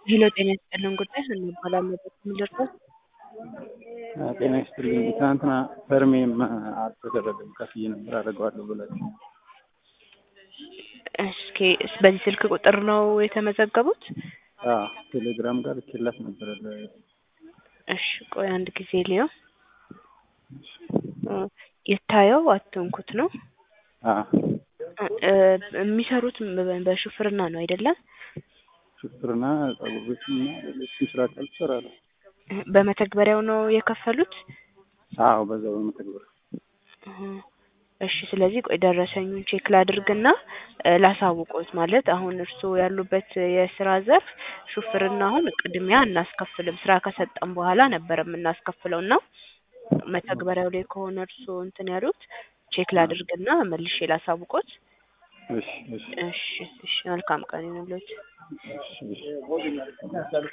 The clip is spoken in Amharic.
ሄሎ ጤና ይስጥልን ጉዳይ እንባላለን ምንደርሰው ጤና ይስጥልኝ። ትናንትና ፐርሜም አልተደረገም ከፍዬ ነበር አደርገዋለሁ ብላችሁ። እስኪ በዚህ ስልክ ቁጥር ነው የተመዘገቡት? አዎ ቴሌግራም ጋር ልኬላት ነበረ። ለ- እሺ ቆይ አንድ ጊዜ ሊየው ይታየው አትንኩት ነው አዎ እ የሚሰሩት በሹፍርና ነው አይደለም? ሹፍርና፣ ጸጉር ቤት እና ሌሎችም ስራ ቃል ትሰራለሁ። በመተግበሪያው ነው የከፈሉት? አዎ በዛው በመተግበር እህ፣ እሺ ስለዚህ ቆይ ደረሰኙን ቼክ ላድርግና እ ላሳውቆት ማለት አሁን እርስዎ ያሉበት የስራ ዘርፍ ሹፍርና አሁን ቅድሚያ እናስከፍልም ስራ ከሰጠን በኋላ ነበር የምናስከፍለው እና መተግበሪያው ላይ ከሆነ እርስዎ እንትን ያሉት ቼክ ላድርግና መልሼ ላሳውቆት። እሺ እሺ እሺ እሺ መልካም ቀን ይሁንልዎት። እሺ እሺ